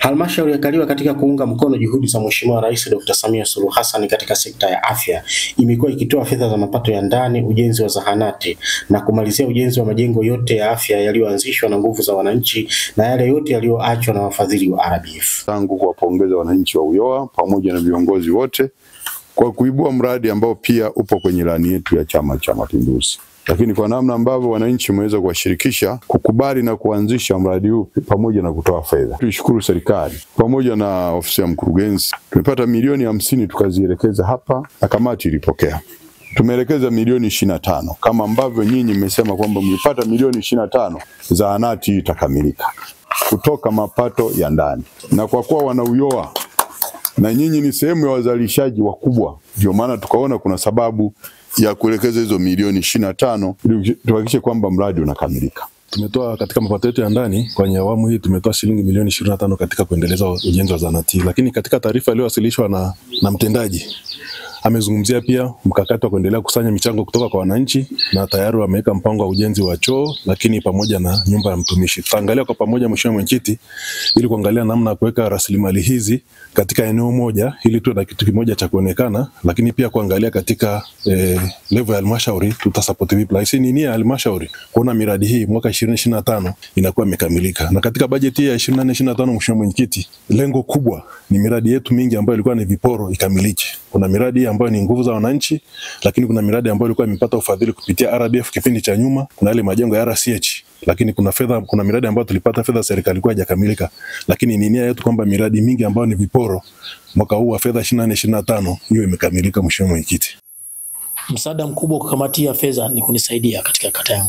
Halmashauri ya Kaliwa katika kuunga mkono juhudi za Mheshimiwa Rais Dr. Samia Suluhu Hassan katika sekta ya afya imekuwa ikitoa fedha za mapato ya ndani, ujenzi wa zahanati na kumalizia ujenzi wa majengo yote ya afya yaliyoanzishwa na nguvu za wananchi na yale yote yaliyoachwa na wafadhili wa RBF. tangu kuwapongeza wananchi wa Uyoa pamoja na viongozi wote kwa kuibua mradi ambao pia upo kwenye ilani yetu ya Chama cha Mapinduzi, lakini kwa namna ambavyo wananchi wameweza kuwashirikisha kukubali na kuanzisha mradi huu pamoja na kutoa fedha. Tuishukuru serikali pamoja na ofisi ya mkurugenzi, tumepata milioni hamsini tukazielekeza hapa na kamati ilipokea tumeelekeza milioni ishirini na tano kama ambavyo nyinyi mmesema kwamba mlipata milioni ishirini na tano zahanati hii itakamilika kutoka mapato ya ndani, na kwa kuwa wanauyoa na nyinyi ni sehemu ya wazalishaji wakubwa, ndio maana tukaona kuna sababu ya kuelekeza hizo milioni ishirini na tano ili tuhakikishe kwamba mradi unakamilika. Tumetoa katika mapato yetu ya ndani kwenye awamu hii tumetoa shilingi milioni 25 katika kuendeleza ujenzi wa zahanati, lakini katika taarifa iliyowasilishwa na, na mtendaji amezungumzia pia mkakati wa kuendelea kukusanya michango kutoka kwa wananchi na tayari wameweka mpango wa ujenzi wa choo, lakini pamoja na nyumba ya mtumishi. Tutaangalia kwa pamoja, Mheshimiwa Mwenyekiti, ili kuangalia namna ya kuweka rasilimali hizi katika eneo moja ili tuwe na kitu kimoja cha kuonekana, lakini pia kuangalia katika eh, level ya halmashauri tutasapoti vipi. Lakini ni nia ya halmashauri kuona miradi hii mwaka 2025 inakuwa imekamilika, na katika bajeti hii ya 24 25, Mheshimiwa Mwenyekiti, lengo kubwa ni miradi yetu mingi ambayo ilikuwa ni viporo ikamilike. Kuna miradi ambayo ni nguvu za wananchi, lakini kuna miradi ambayo ilikuwa imepata ufadhili kupitia RDF kipindi cha nyuma. Kuna yale majengo ya RCH, lakini kuna fedha, kuna miradi ambayo tulipata fedha serikali ilikuwa haijakamilika, lakini ni nia yetu kwamba miradi mingi ambayo ni viporo mwaka huu wa fedha 24 25 hiyo imekamilika. Mheshimiwa Mwenyekiti, Msaada mkubwa kwa kamati ya fedha ni kunisaidia katika kata yangu,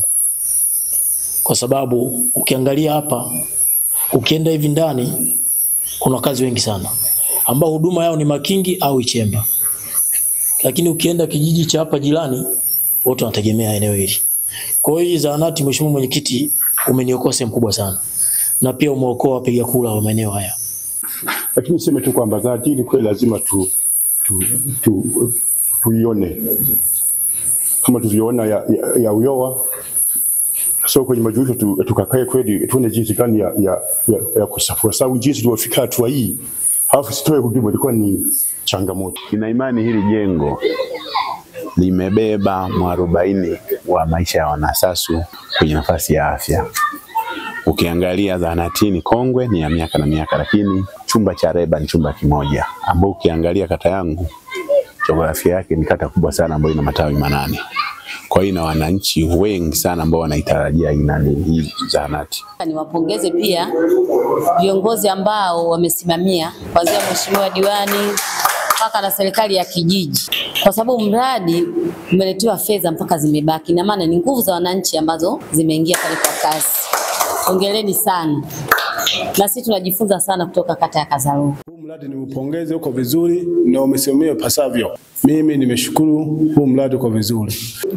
kwa sababu ukiangalia hapa, ukienda hivi ndani, kuna wakazi wengi sana ambao huduma yao ni Makingi au Ichemba, lakini ukienda kijiji cha hapa jirani, wote wanategemea eneo hili. Kwa hiyo hii zahanati, Mheshimiwa Mwenyekiti, umeniokoa sehemu kubwa sana, na pia umeokoa wapiga kura wa maeneo haya. lakini niseme tu kwamba zahanati hii ni kweli lazima tu, tu, tu, tuione kama tulivyoona ya, ya, ya Uyoa. So kwenye majulisho tu, tukakae kweli tuone jinsi gani ya, ya, ya, ya kusafua, sababu jinsi tulivyofika hatua hii halafu sitoe huduma ilikuwa ni changamoto. Nina imani hili jengo limebeba mwarobaini wa maisha ya wanasasu kwenye nafasi ya afya. Ukiangalia zahanatini kongwe ni ya miaka na miaka, lakini chumba cha reba ni chumba kimoja, ambao ukiangalia kata yangu jiografia yake ni kata kubwa sana ambayo ina matawi manane. Kwa hiyo ina wananchi wengi sana ambao wanaitarajia inani hii zahanati. Niwapongeze pia viongozi ambao wamesimamia kuanzia mheshimiwa diwani mpaka na serikali ya kijiji, kwa sababu mradi umeletewa fedha mpaka zimebaki, na maana ni nguvu za wananchi ambazo zimeingia pale kwa kasi. Hongereni sana, na sisi tunajifunza sana kutoka kata ya Kazaru. Huu mradi niupongeze, uko vizuri na umesimamiwa pasavyo. Mimi nimeshukuru, huu mradi uko vizuri.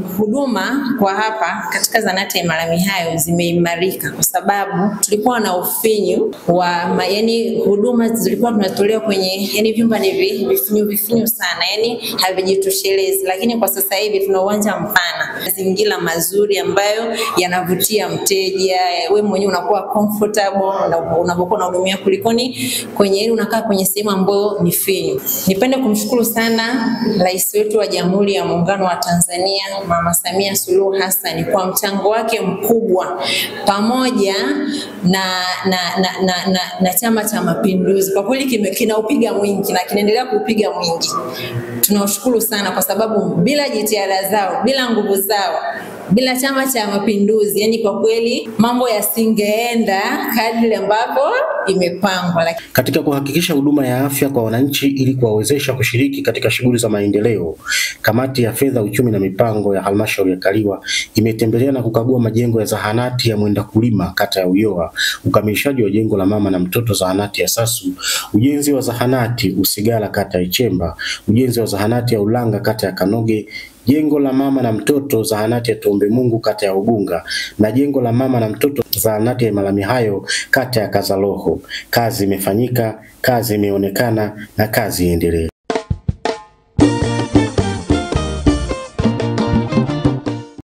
Huduma kwa hapa katika zahanati ya Imarami hayo zimeimarika kwa sababu tulikuwa na ufinyu wa ma, yani huduma zilikuwa tunatolewa kwenye yani vyumba ni vi- vifinyu vifinyu sana yani havijitoshelezi, lakini kwa sasa hivi tuna uwanja mpana, mazingira mazuri ambayo yanavutia mteja, we mwenyewe unakuwa comfortable na unapokuwa unahudumia kulikoni kwenye yani unakaa kwenye sehemu ambayo ni finyu. Nipende kumshukuru sana Rais wetu wa Jamhuri ya Muungano wa Tanzania Mama Samia Suluhu Hassan kwa mchango wake mkubwa pamoja na, na, na, na, na, na Chama cha Mapinduzi. Kwa kweli kime- kinaupiga mwingi na kinaendelea kuupiga mwingi. Tunawashukuru sana kwa sababu bila jitihada zao, bila nguvu zao, bila Chama cha Mapinduzi, yani kwa kweli mambo yasingeenda kadri ambavyo imepangwa. Lakini Katika kuhakikisha huduma ya afya kwa wananchi ili kuwawezesha kushiriki katika shughuli za maendeleo, kamati ya fedha, uchumi na mipango ya halmashauri ya Kaliwa imetembelea na kukagua majengo ya zahanati ya Mwenda Kulima kata ya Uyoa, ukamilishaji wa jengo la mama na mtoto zahanati ya Sasu, ujenzi wa zahanati Usigala kata ya Ichemba, ujenzi wa zahanati ya Ulanga kata ya Kanoge, jengo la mama na mtoto zahanati ya Tuombe Mungu kata ya Ugunga na jengo la mama na mtoto zahanati ya Malami hayo kata ya Kazaloho. Kazi imefanyika, kazi imeonekana na kazi iendelee.